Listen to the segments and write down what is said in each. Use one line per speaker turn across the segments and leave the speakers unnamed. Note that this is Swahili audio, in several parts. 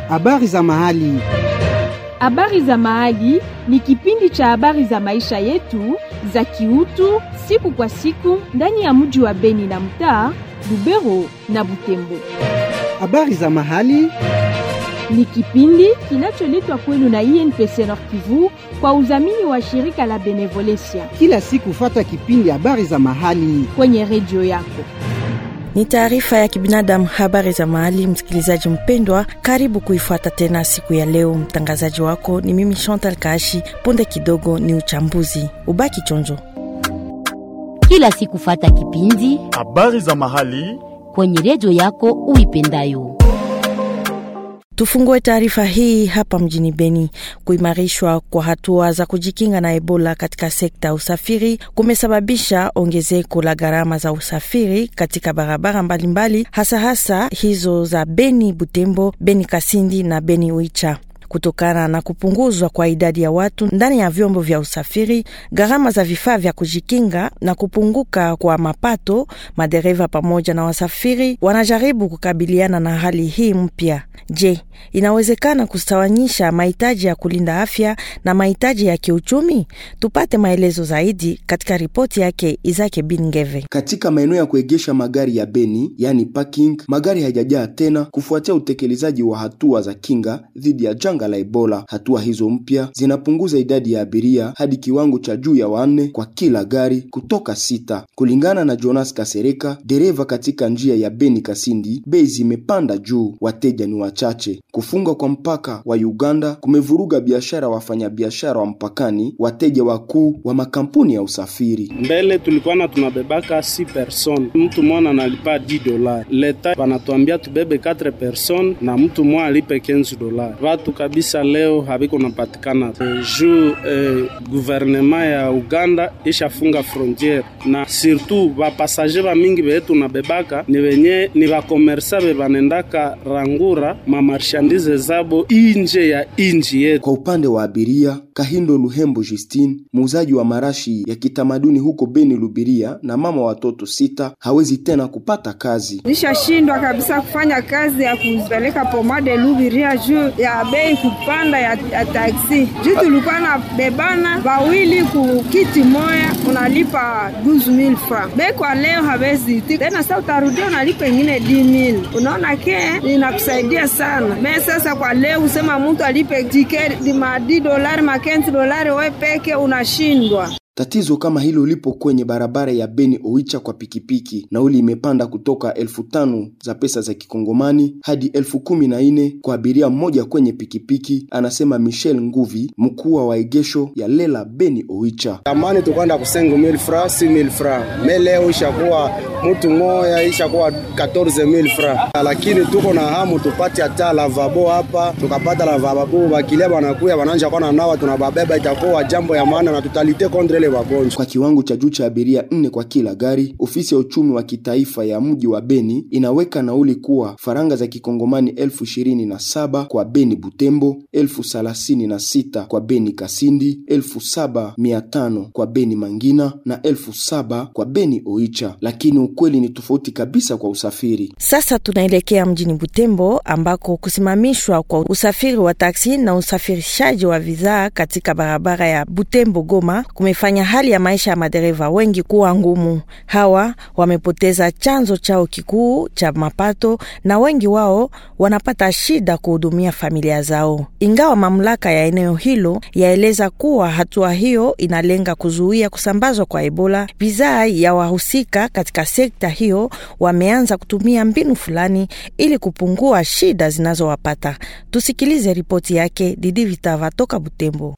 Habari za mahali.
Habari za mahali ni kipindi cha habari za maisha yetu za kiutu siku kwa siku ndani ya mji wa Beni na mtaa Lubero na Butembo.
Habari za mahali.
Ni kipindi kinacholetwa kwenu na INPC Nord Kivu kwa udhamini wa shirika la Benevolencia
Kila siku fata kipindi habari za mahali.
kwenye redio yako.
Ni taarifa ya kibinadamu, habari za mahali. Msikilizaji mpendwa, karibu kuifuata tena siku ya leo. Mtangazaji wako ni mimi Chantal Kashi. Punde kidogo ni uchambuzi, ubaki chonjo.
kila siku fata kipindi
Habari za mahali.
kwenye redio yako uipendayo.
Tufungue taarifa hii hapa mjini Beni. Kuimarishwa kwa hatua za kujikinga na Ebola katika sekta ya usafiri kumesababisha ongezeko la gharama za usafiri katika barabara mbalimbali, hasa hasa hizo za Beni Butembo, Beni Kasindi na Beni Uicha kutokana na kupunguzwa kwa idadi ya watu ndani ya vyombo vya usafiri, gharama za vifaa vya kujikinga na kupunguka kwa mapato, madereva pamoja na wasafiri wanajaribu kukabiliana na hali hii mpya. Je, inawezekana kustawanyisha mahitaji ya kulinda afya na mahitaji ya kiuchumi? Tupate maelezo zaidi katika ripoti yake Izake Bingeve.
Katika maeneo ya kuegesha magari ya Beni, yani parking, magari hayajajaa tena kufuatia utekelezaji wa hatua za kinga dhidi ya janga la Ebola. Hatua hizo mpya zinapunguza idadi ya abiria hadi kiwango cha juu ya wanne kwa kila gari kutoka sita. Kulingana na Jonas Kasereka, dereva katika njia ya Beni Kasindi, bei zimepanda juu, wateja ni wachache. Kufungwa kwa mpaka wa Uganda kumevuruga biashara ya wafanyabiashara wa mpakani, wateja wakuu wa makampuni ya usafiri.
mbele tulikuwa na tunabebaka si person mtu mwana analipa 10 dola leta wanatuambia tubebe 4 person na mtu mwa alipe 15 dola watu kabisa leo habiko napatikana e, juu e, guvernema ya uganda ishafunga frontiere na surtout bapasager bamingi beye tunabebaka ni wenye ni bakomersa be banendaka rangura mamarshandize zabo inje ya inji yetu
Kwa upande wa abiria, Kahindo Luhembo Justine, muuzaji wa marashi ya kitamaduni huko Beni Lubiria na mama wa watoto sita, hawezi tena kupata kazi.
Nishashindwa kabisa kufanya kazi ya kupeleka pomade Lubiria juu ya bei kupanda ya, ya taksi. Juu tulikuwa na bebana wawili ku kiti moya, unalipa 12000 francs. Bei kwa leo hawezi tena, sasa utarudia unalipa ingine 10000. Unaona ke inakusaidia sana. Me sasa kwa leo usema mtu alipe tiketi ma 10 dolari ma 15 dolari, we peke unashindwa.
Tatizo kama hilo lipo kwenye barabara ya Beni Oicha kwa pikipiki. Nauli imepanda kutoka elfu tano za pesa za kikongomani hadi elfu kumi na nne kwa abiria mmoja kwenye pikipiki, anasema Michel Nguvi, mkuu wa waegesho ya Lela Beni Oicha.
Zamani tukwenda ku 5000 francs 6000 francs me leo ishakuwa mtu moya ishakuwa 14000 francs, lakini tuko na hamu tupate hata lavabo hapa. Tukapata lavabo, bakilia banakuya bananja kwa nawa, tunababeba itakuwa jambo ya maana na tutalite contre ile wagonjwa.
Kwa kiwango cha juu cha abiria nne kwa kila gari, ofisi ya uchumi wa kitaifa ya mji wa Beni inaweka nauli kuwa faranga za kikongomani elfu ishirini na saba kwa Beni Butembo, elfu thelathini na sita kwa Beni Kasindi, elfu saba mia tano kwa Beni Mangina na elfu saba kwa Beni Oicha, lakini ukweli ni tofauti kabisa kwa usafiri.
Sasa tunaelekea mjini Butembo ambako kusimamishwa kwa usafiri wa taksi na usafirishaji wa bidhaa katika barabara ya Butembo Goma kumefanya hali ya maisha ya madereva wengi kuwa ngumu. Hawa wamepoteza chanzo chao kikuu cha mapato na wengi wao wanapata shida kuhudumia familia zao. Ingawa mamlaka ya eneo hilo yaeleza kuwa hatua hiyo inalenga kuzuia kusambazwa kwa Ebola, bidhaa ya wahusika katika sekta hiyo wameanza kutumia mbinu fulani ili kupungua shida zinazowapata. Tusikilize ripoti yake Didi Vitava toka Butembo.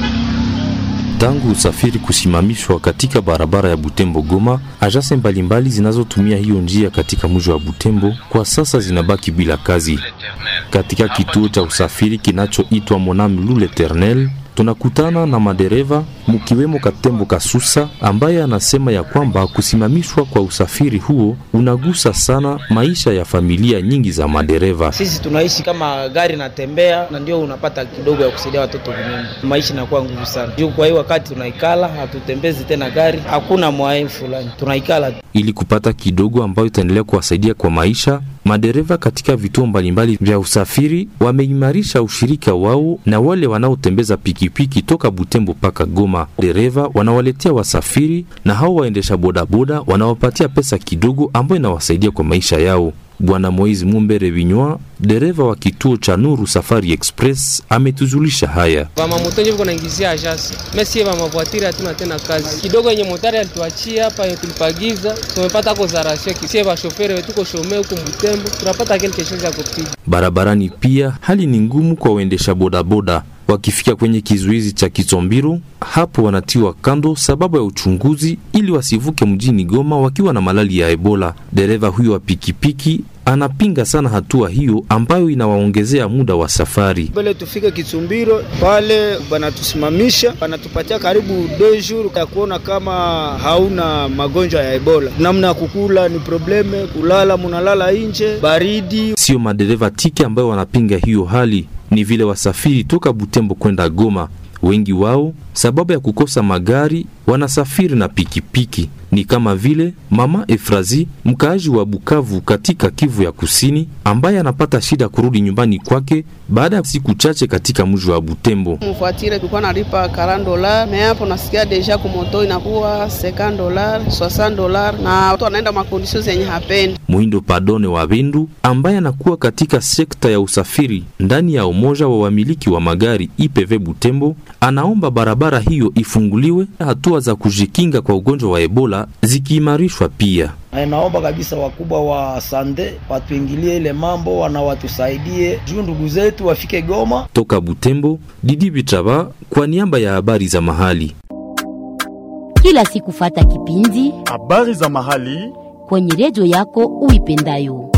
Tangu usafiri kusimamishwa katika barabara ya Butembo Goma, ajase mbalimbali zinazotumia hiyo njia katika mji wa Butembo kwa sasa zinabaki bila kazi. Katika kituo cha usafiri kinachoitwa Monam Lul Eternel, tunakutana na madereva mkiwemo Katembo Kasusa ambaye anasema ya kwamba kusimamishwa kwa usafiri huo unagusa sana maisha ya familia nyingi za madereva.
Sisi tunaishi kama gari natembea, na ndio unapata kidogo ya kusaidia watoto kunyumba, maisha inakuwa nguvu sana juu. Kwa hiyo wakati tunaikala, hatutembezi tena gari, hakuna mwae fulani, tunaikala
ili kupata kidogo ambayo itaendelea kuwasaidia kwa maisha. Madereva katika vituo mbalimbali vya usafiri wameimarisha ushirika wao na wale wanaotembeza pikipiki toka Butembo mpaka Goma. Dereva wanawaletea wasafiri na hao waendesha bodaboda wanawapatia pesa kidogo ambayo inawasaidia kwa maisha yao. Bwana Moizi Mumbere Vinywa, dereva wa kituo cha Nuru Safari Express, ametuzulisha haya.
Vamamotonje viko naingizia ajasi mesie vamavwatiri hatuna tena kazi kidogo yenye motari alituachia hapa yenye tulipagiza tumepata ko zarasio kisie vashoferi wetuko shome huku Butembo tunapata kelke chose ya kupiga
barabarani. Pia hali ni ngumu kwa waendesha bodaboda wakifika kwenye kizuizi cha Kitsombiro, hapo wanatiwa kando sababu ya uchunguzi ili wasivuke mjini Goma wakiwa na malali ya Ebola. Dereva huyo wa pikipiki anapinga sana hatua hiyo ambayo inawaongezea muda wa safari.
mbele tufike Kitsumbiro pale banatusimamisha, banatupatia karibu deux jours ya kuona kama hauna magonjwa ya Ebola. Namna ya kukula ni probleme, kulala munalala nje, baridi.
Sio madereva tiki ambayo wanapinga hiyo hali, ni vile wasafiri toka Butembo kwenda Goma. Wengi wao sababu ya kukosa magari wanasafiri na pikipiki. Ni kama vile mama Efrazi, mkaaji wa Bukavu katika Kivu ya Kusini, ambaye anapata shida kurudi nyumbani kwake baada ya siku chache katika mji wa Butembo.
Mfuatire tulikuwa nalipa 40 dola, me hapo nasikia deja kumoto inakuwa 50 dola, 60 dola, na watu wanaenda makondisio zenye hapendi.
Muhindo Padone wa Bindu ambaye anakuwa katika sekta ya usafiri ndani ya umoja wa wamiliki wa magari IPV Butembo, anaomba barabara hiyo ifunguliwe, hatua za kujikinga kwa ugonjwa wa Ebola zikiimarishwa pia.
Naomba kabisa wakubwa wa sande watuingilie ile mambo, wana watusaidie juu ndugu zetu wafike Goma.
Toka Butembo, Didi Bitraba kwa niaba ya habari za mahali.
Kila siku fata kipindi
habari za mahali
kwenye redio yako uipendayo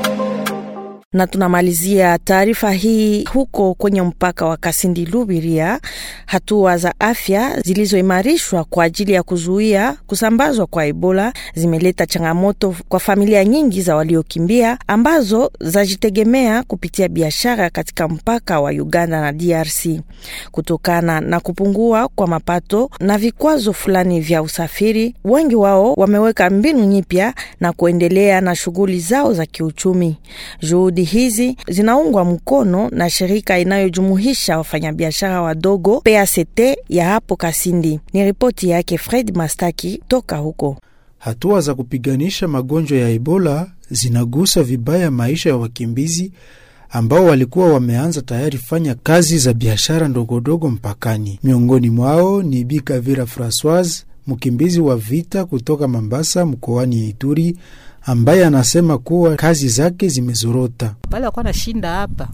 na tunamalizia taarifa hii huko kwenye mpaka wa Kasindi Lubiria. Hatua za afya zilizoimarishwa kwa ajili ya kuzuia kusambazwa kwa Ebola zimeleta changamoto kwa familia nyingi za waliokimbia ambazo zajitegemea kupitia biashara katika mpaka wa Uganda na DRC. Kutokana na kupungua kwa mapato na vikwazo fulani vya usafiri, wengi wao wameweka mbinu nyipya na kuendelea na shughuli zao za kiuchumi. Juhudi hizi zinaungwa mkono na shirika inayojumuisha wafanyabiashara wadogo PACT ya hapo Kasindi. Ni ripoti yake Fred Mastaki toka huko.
Hatua za kupiganisha magonjwa ya Ebola zinagusa vibaya maisha ya wakimbizi ambao walikuwa wameanza tayari fanya kazi za biashara ndogondogo mpakani. Miongoni mwao ni Bikavira Francoise, mkimbizi wa vita kutoka Mambasa mkoani Ituri ambaye anasema kuwa kazi zake zimezorota.
Pale wakuwa nashinda hapa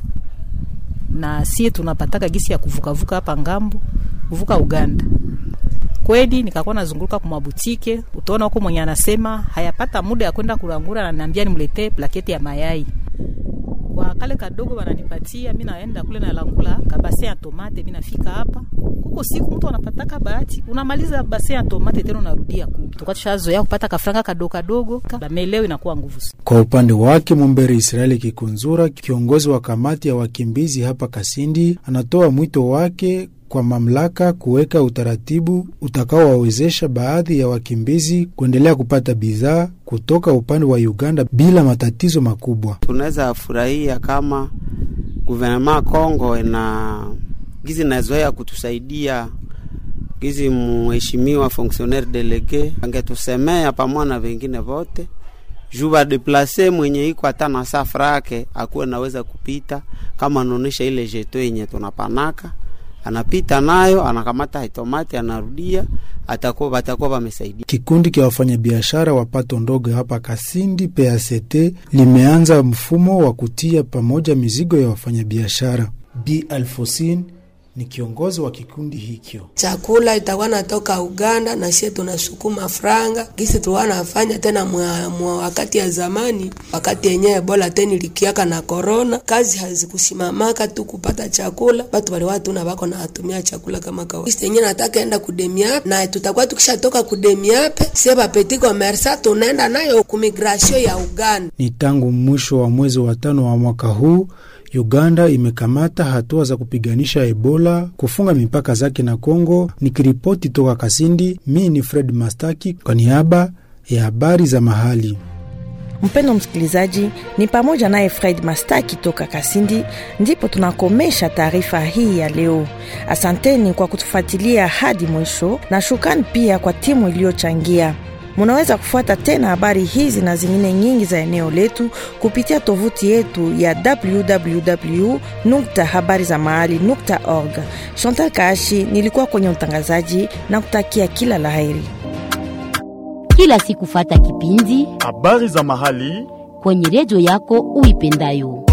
na sie tunapataka gisi ya kuvukavuka hapa ngambo kuvuka Uganda. Kweli nikakuwa nazunguruka kwa mabutike, utaona huko mwenye anasema hayapata muda ya kwenda kurangura, ananiambia nimletee plaketi ya mayai kwa kale kadogo wananipatia, mi naenda kule na langula kabase ya tomate, mi nafika hapa kuko siku mtu anapataka bahati, unamaliza base ya tomate tena unarudia ku tukwa tushazoea kupata kafranga kadogo kadogo, meleo inakuwa nguvu.
Kwa upande wake Mumbere Israeli Kikunzura, kiongozi wa kamati ya wakimbizi hapa Kasindi, anatoa mwito wake kwa mamlaka kuweka utaratibu utakaowawezesha baadhi ya wakimbizi kuendelea kupata bidhaa kutoka upande wa Uganda bila matatizo makubwa.
Tunaweza furahia kama guvernema Kongo ina gizi nazoea kutusaidia gizi, mheshimiwa fonctionnaire delege angetusemea pamoja na vengine vote juu badeplase mwenye iko hata na safra yake akuwe naweza kupita, kama anaonesha ile jeto yenye tunapanaka anapita nayo anakamata itomati anarudia, atakuwa batakuwa bamesaidia.
Kikundi kya wafanyabiashara wa pato ndogo hapa Kasindi PACT limeanza mfumo wa kutia pamoja mizigo ya wafanyabiashara. Bi Alfosin ni kiongozi wa kikundi hikyo.
chakula itakuwa natoka Uganda na sie tunasukuma franga gisi tulikuwa nafanya tena mwa, mwa wakati ya zamani, wakati yenyewe Ebola tena ilikiaka na korona, kazi hazikusimamaka tu kupata chakula, batu waliwa tuna bako na atumia chakula kama kawaida. Gisi yenyewe nataka enda kudemiape na tutakuwa tukishatoka kudemiape, sie bapeti komersa tunaenda nayo kumigration ya Uganda.
Ni tangu mwisho wa mwezi wa tano wa mwaka huu Uganda imekamata hatua za kupiganisha Ebola, kufunga mipaka zake na Kongo. Nikiripoti toka Kasindi, mi ni Fred Mastaki kwa niaba ya habari za mahali.
Mpendo msikilizaji, ni pamoja naye Fred Mastaki toka Kasindi, ndipo tunakomesha taarifa hii ya leo. Asanteni kwa kutufuatilia hadi mwisho, na shukrani pia kwa timu iliyochangia. Munaweza kufuata tena habari hizi na zingine nyingi za eneo letu kupitia tovuti yetu ya www nukta habari za mahali nukta org. Chantal Kaashi nilikuwa kwenye utangazaji na kutakia kila laheri.
Kila siku fata kipindi
habari za mahali
kwenye redio yako uipendayo.